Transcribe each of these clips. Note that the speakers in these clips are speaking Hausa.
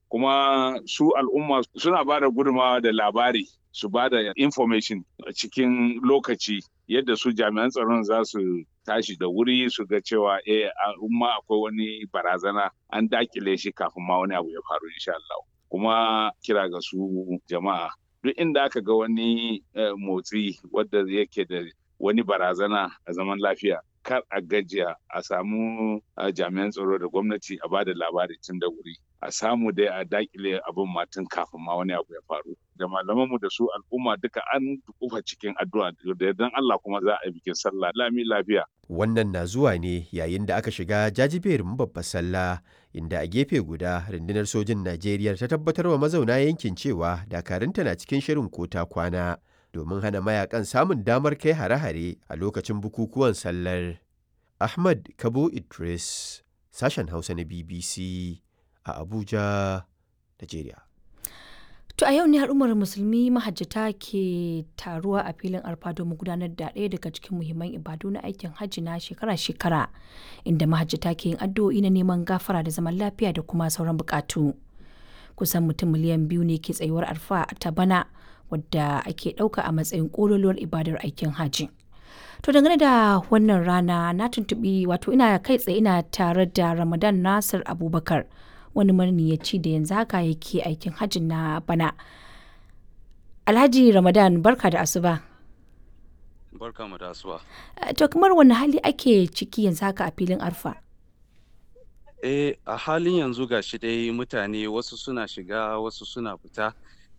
kuma su al'umma suna ba da gudunmawa da labari su ba da information a cikin lokaci yadda su jami'an tsaron za su tashi da wuri su ga cewa eh al'umma akwai wani barazana an dakile shi kafin ma wani abu ya faru insha Allah kuma kira ga su jama'a duk inda aka ga wani motsi wadda yake da wani barazana a zaman lafiya kar a gajiya a samu jami'an tsaro da gwamnati a ba da labari tun da wuri a samu dai a dakile abin matan kafin ma wani abu ya faru da malamanmu da su al'umma duka an kufa cikin addu'a da yardan Allah kuma za a yi bikin sallah lami lafiya wannan na zuwa ne yayin da aka shiga jajiberin babbar sallah inda a gefe guda rundunar sojin Najeriya ta tabbatar wa mazauna yankin cewa dakarunta na cikin shirin kota kwana domin hana mayakan samun damar kai hare-hare a lokacin bukukuwan sallar Ahmad Kabo Idris sashen Hausa na BBC a Abuja, Najeriya. To a yau ne al'ummar musulmi mahajjata ke taruwa a filin arfa domin gudanar da ɗaya daga cikin muhimman ibadu na aikin hajji na shekara-shekara inda mahajjata ke yin addu'o'i na neman gafara da zaman lafiya da kuma sauran bukatu. Kusan mutum miliyan biyu ne ke tsayuwar arfa ta bana wadda ake ɗauka a matsayin ƙololuwar ibadar aikin hajji. To dangane da wannan rana na tuntuɓi wato ina kai tsaye ina tare da Ramadan Nasir Abubakar. wani maniyaci da yanzu haka yake aikin hajji na bana. Alhaji Ramadan barka da asuba. Barka mu da asuba. To kamar wani hali ake ciki yanzu haka a filin arfa? Eh a halin yanzu ga shi dai mutane wasu suna shiga wasu suna fita.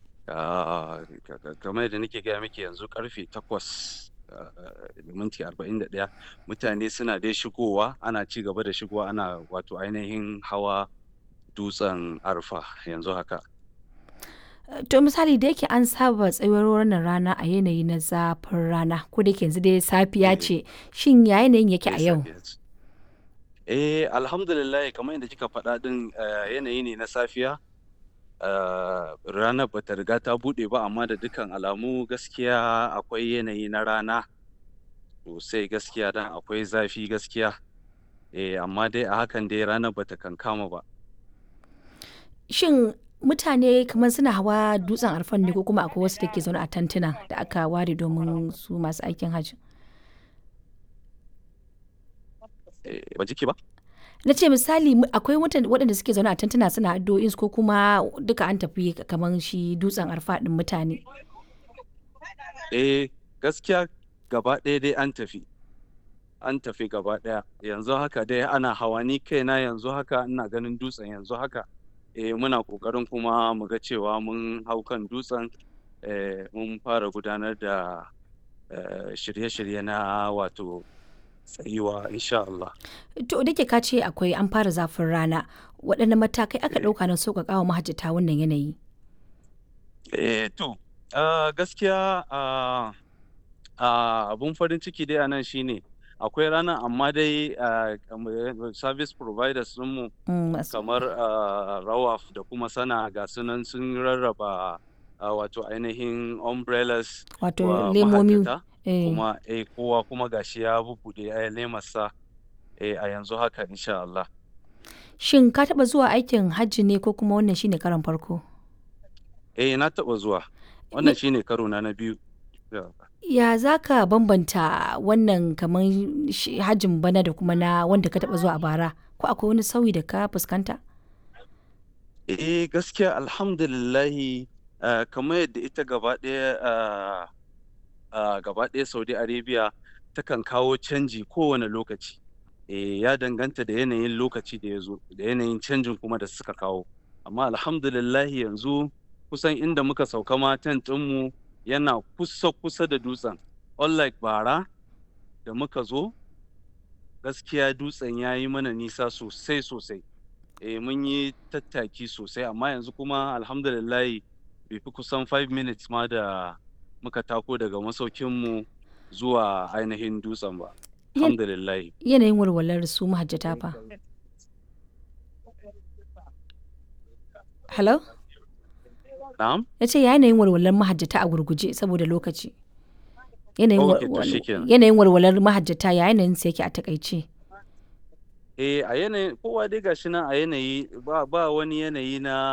kamar da nake gaya miki yanzu karfe takwas da minti arba'in da ɗaya mutane suna dai shigowa ana ci gaba da shigowa ana wato ainihin hawa dutsen arfa yanzu haka. To misali da yake an saba tsayuwar wannan rana a yanayi na zafin rana ko da yanzu dai safiya ce shin ya yanayin yake a yau? Eh alhamdulillah kamar yadda kika faɗa ɗin yanayi ne na safiya ranar bata riga ta buɗe ba amma da dukkan alamu gaskiya akwai yanayi na rana sosai gaskiya dan akwai zafi gaskiya eh amma dai a hakan dai ranar bata kankama ba. Shin mutane kamar suna hawa dutsen arfan ne ko kuma akwai wasu da ke zaune a tantuna da aka ware domin su masu aikin hajji? Ba jiki ba? Na ce misali akwai waɗanda suke zaune a tantuna suna addu'o'in ko kuma duka an tafi kamar shi dutsen arfa ɗin mutane. Eh gaskiya gaba ɗaya dai an tafi. An tafi gaba ɗaya yanzu haka dai ana hawa ni kaina yanzu haka ina ganin dutsen yanzu haka. eh, muna ƙoƙarin kuma mu ga cewa mun hau kan dutsen mun fara gudanar da shirye-shirye na wato tsayuwa insha Allah. To da ke ka ce akwai an fara zafin rana waɗanne matakai aka ɗauka na sauƙaƙa wa mahajjata wannan yanayi? Eh, to gaskiya abun farin ciki dai a nan shine akwai ranar amma dai service providers mu kamar rawaf da kuma sana ga sunan sun rarraba wato ainihin umbrellas wato lemomi kuma eh kowa kuma gashi ya bubuɗe a lemarsa a yanzu haka insha Allah shin ka taɓa zuwa aikin hajji ne ko kuma wannan shine karon farko eh na taɓa zuwa wannan shine karo na na biyu ya za ka bambanta wannan kamar hajjin bana da kuma na wanda ka taba zuwa a bara ko akwai wani sauyi da ka fuskanta? eh gaskiya alhamdulillahi kamar yadda ita gaba ɗaya gaba ɗaya saudi arabia takan kawo canji kowane lokaci eh ya danganta da yanayin lokaci da ya zo da yanayin canjin kuma da suka kawo amma alhamdulillahi yanzu kusan inda muka sauka ma tent ɗinmu yana kusa-kusa da dutsen unlike bara da muka zo gaskiya dutsen ya yi mana nisa sosai-sosai e, mun yi tattaki sosai amma yanzu kuma alhamdulillahi bai fi kusan 5 minutes ma da muka tako daga masaukinmu zuwa ainihin dutsen ba alhamdulillahi yanayin walwalar su mahajjata fa hello Na'am? Ya ce yanayin walwalar mahajjata a gurguje saboda lokaci. Yanayin walwalar mahajjata ya yanayin sa yake a takaice. Eh a yanayin kowa dai gashi nan a yanayi ba wani yanayi na